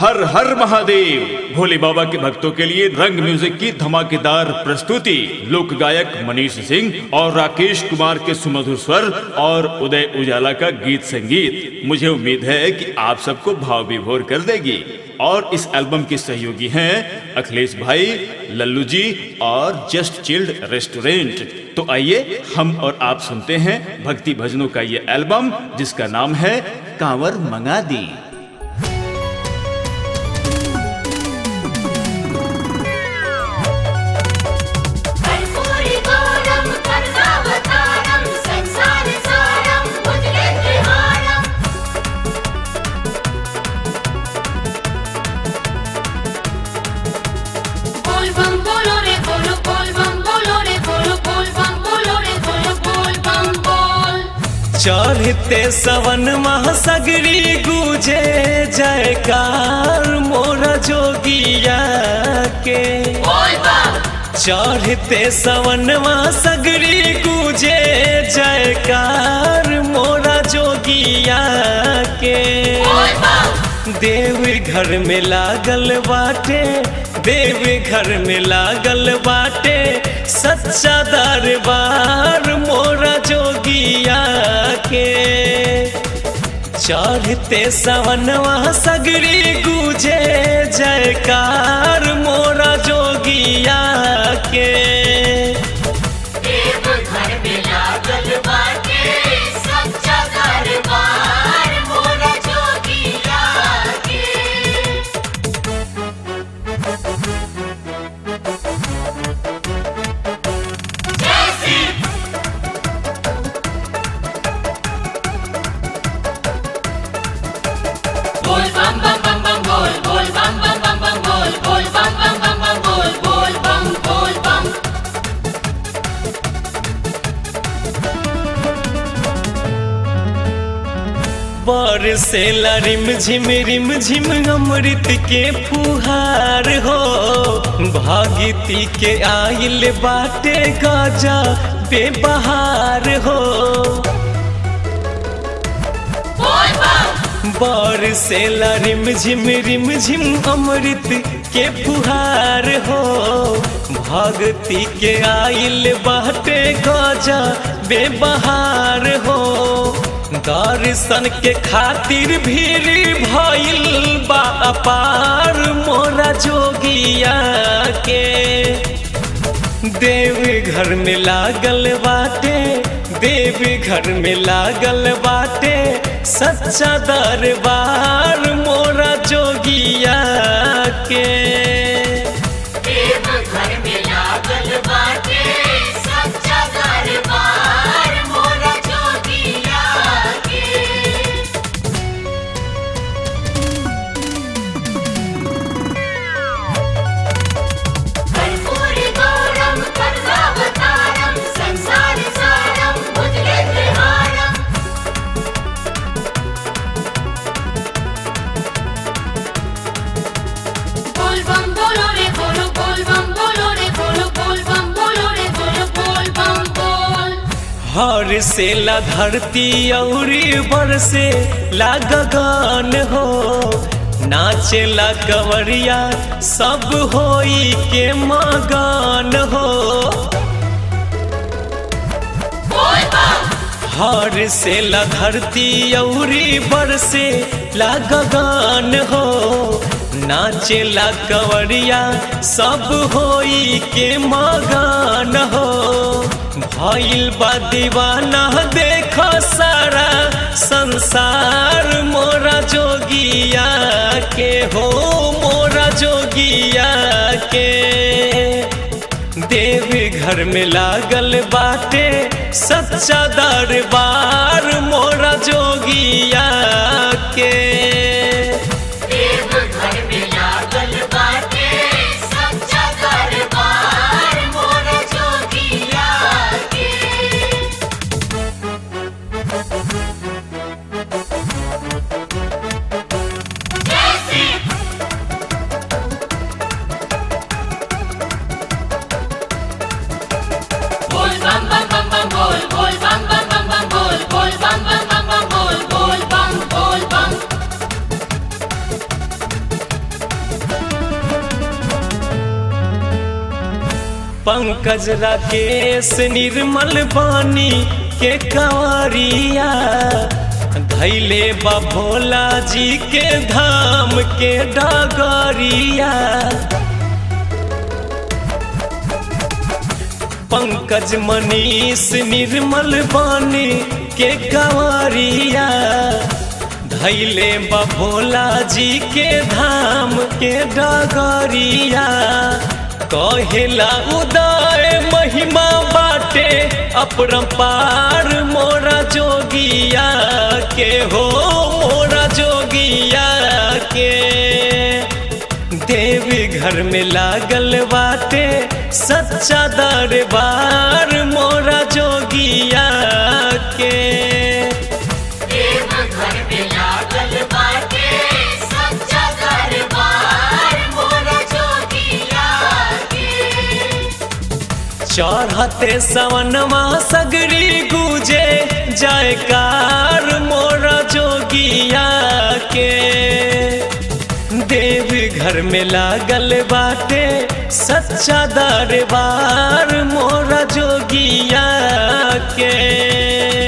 हर हर महादेव भोले बाबा के भक्तों के लिए रंग म्यूजिक की धमाकेदार प्रस्तुति लोक गायक मनीष सिंह और राकेश कुमार के सुमधुर स्वर और उदय उजाला का गीत संगीत मुझे उम्मीद है कि आप सबको भाव विभोर कर देगी और इस एल्बम के सहयोगी हैं अखिलेश भाई लल्लू जी और जस्ट चिल्ड रेस्टोरेंट तो आइए हम और आप सुनते हैं भक्ति भजनों का ये एल्बम जिसका नाम है कांवर मंगा दी कर्पूरी गौरम कर्णावतारम संसार सारम भुजगेन्द्रहारम बोल बम बोलो रे बोलो बोल बम बोलो रे बोलो बोल बम बोलो रे बोलो बोल बम बोल चढ़ते सवन महासगरी गुजे जयकार मोरा जोगिया के बोल बम चढ़ते सवन महासगरी गुजे जयकार मोरा जोगिया के बोल बम देव घर में लागल बाटे देव घर में लागल बाटे सच्चा दरबार मोरा जोगिया के चढ़ते सवनवा सगरी गुजे जयकार मोरा जोगिया के देव घर में लागल बाटे सच्चा दरबार मोरा जोगिया के बोल बम बम बम बम बोल बोल बम बम बम बम बोल बोल बम बम बम बम बोल बोल बम बोल बम बरसेला रिम झिम रिम झिम अमृत के फुहार हो भागीती के आइल बाटे गजा बेबहार हो बोल बम बरसेला रिम झिम रिम झिम अमृत के फुहार हो भगती के आइल बाटे गजा बेबहार हो दर्शन के खातिर भीड़ भइल बा अपार मोरा जोगिया के देव घर में लागल बाटे देव घर में लागल बाटे सच्चा दरबार मोरा जोगिया के देव घर में लागल बाटे सच्चा दरबार मोरा जोगिया के कर्पूरी गौरम कर्णावतारम संसार सारम भुजगेन्द्रहारम बोल बम बोलो रे बोलो बोल बम बोलो रे बोलो बोल बम बोलो रे बोलो बोल बम बोल हर से ला धरती औरी बरसे ला गगन हो नाचे ला कंवरिया सब होई के मगन हो बोल बम हर से ला धरती औरी बरसे ला गगन हो नाचे ला कंवरिया सब होई के मगन हो भइल बा दीवाना देख सारा संसार मोरा जोगिया के हो मोरा जोगिया के देव घर में लागल बाटे सच्चा दरबार मोरा जोगिया के देव घर में लागल बाटे सच्चा दरबार मोरा जोगिया के बोल बम बम बम बम बोल बोल बम बम बम बम बोल बोल बम बम बम बम बोल बोल बम बोल बम पंकज राकेश निर्मल बानी के कंवरिया धैले बा भोला जी के धाम के डगरिया पंकज मनीष निर्मल बानी के कंवरिया धैले बा भोला जी के धाम के डगरिया कहेला उदय महिमा बाटे अपरंपार मोरा जोगिया के हो मोरा जोगिया के देवी घर में लागल बाटे सच्चा दरबार मोरा जोगिया के देव घर में लागल बाटे सच्चा दरबार मोरा जोगिया के चढ़ते सवनमा सगरी गुजे जयकार मोरा जोगिया के देव घर में लागल बाटे सच्चा दरबार मोरा जोगिया के